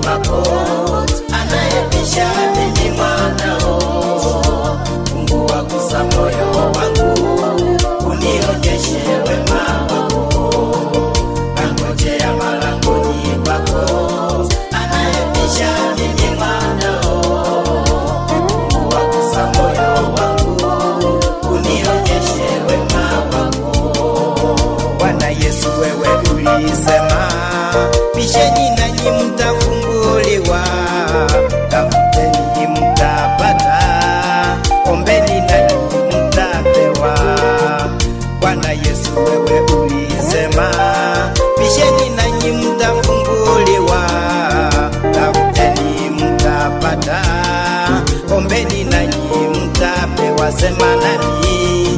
pako, anayebisha mimi mwanao. Fungua gusa moyo wangu, unionyeshe wema wako. Nangojea malangoni pako, anayebisha mimi mwanao. Fungua gusa moyo wangu, unionyeshe wema wako. Bwana Yesu, wewe ulisema, bisheni nanyi mtafunguliwa, tafuteni mtapata, ombeni nanyi mtapewa. Bwana Yesu, wewe ulisema, bisheni nanyi mtafunguliwa, tafuteni mtapata, ombeni nanyi mtapewa. Sema nami.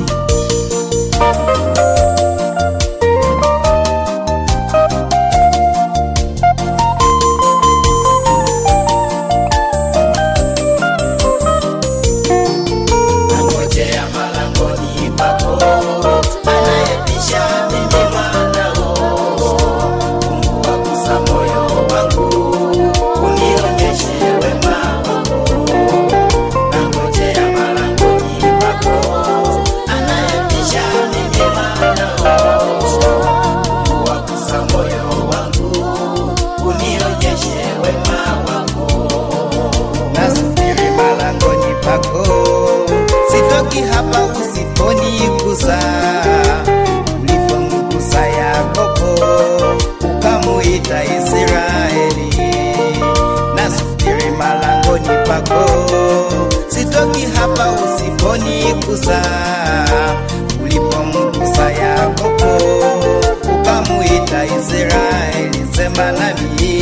Nangojea malangoni pako, anayebisha mimi mwanao. Fungua gusa moyo wangu, unionyeshe wema wako. Nangojea malangoni pako, anayebisha mimi mwanao. Fungua gusa moyo wangu, unionyeshe wema wako nasubiri malangoni pako, sitoki hapa usiponigusa. Ulivyomgusa Yakobo ukamuita Israeli, nasubiri malangoni pako, sitoki hapa usiponigusa. Ulipomgusa Yakobo ukamuita Israeli, sema nami.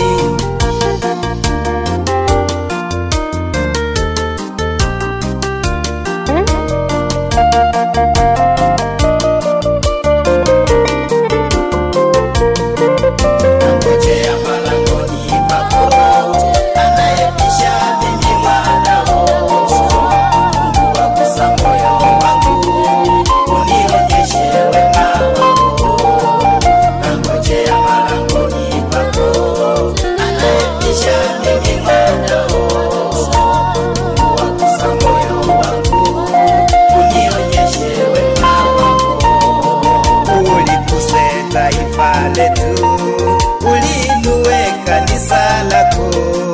Nangojea malangoni pako, anayebisha mimi mwanao. Fungua gusa moyo wangu, unionyeshe wema wako. Nangojea malangoni pako, anayebisha mimi mwanao. Fungua gusa moyo wangu, unionyeshe wema wako ulikuse taifa letu, ulinue kanisa lako,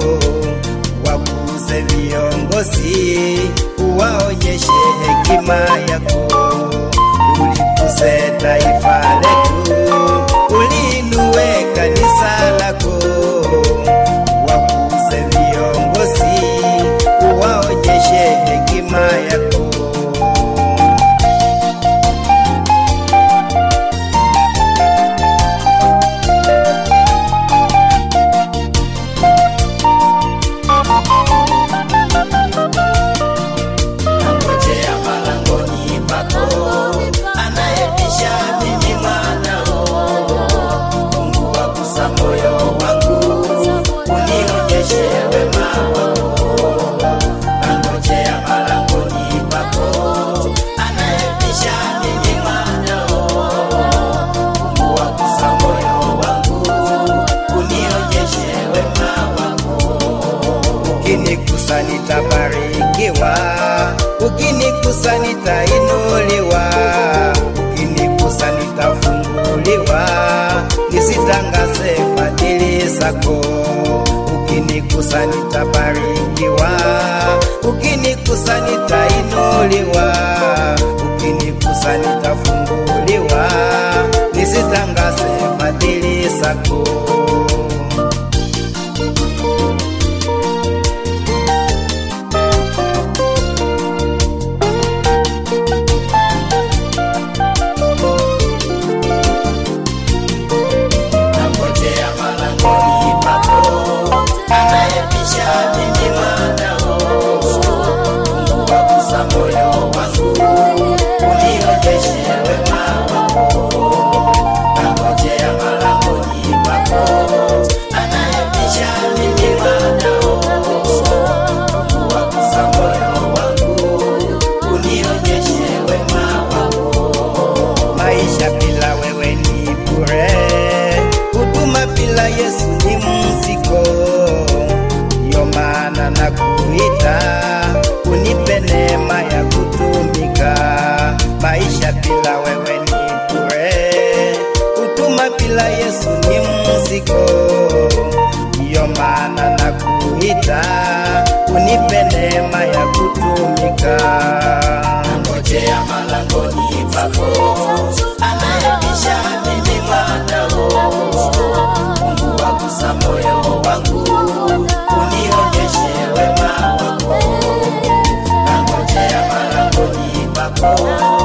wakuze viongozi, uwaonyeshe hekima yako. Ulikuse taifa letu, ulinue kanisa lako, wakuze viongozi, uwaonyeshe hekima yako. Nangojea malangoni pako, anayebisha mimi mwanao. Fungua gusa moyo wangu, unionyeshe wema wako. Nangojea malangoni pako, anayebisha mimi mwanao. Fungua gusa moyo wangu, unionyeshe wema wako ukinigusa nitabarikiwa, ukinigusa nitainuliwa, ukinigusa nitafunguliwa, nisitangaze fadhili zako. Ukinigusa nitabarikiwa, ukinigusa nitainuliwa, ukinigusa nitafunguliwa, nisitangaze fadhili zako. nangojea malangoni pako, anayebisha mimi mwanao. Fungua gusa moyo wangu, unionyeshe wema wako. Nangojea malangoni pako, mizigo, ndiyo maana na kuita unipe neema ya kutumika. Nangojea malangoni pako, anayebisha mimi mwanao. Mungu wagusa moyo wangu, unionyeshe wema wako. Nangojea malangoni pako,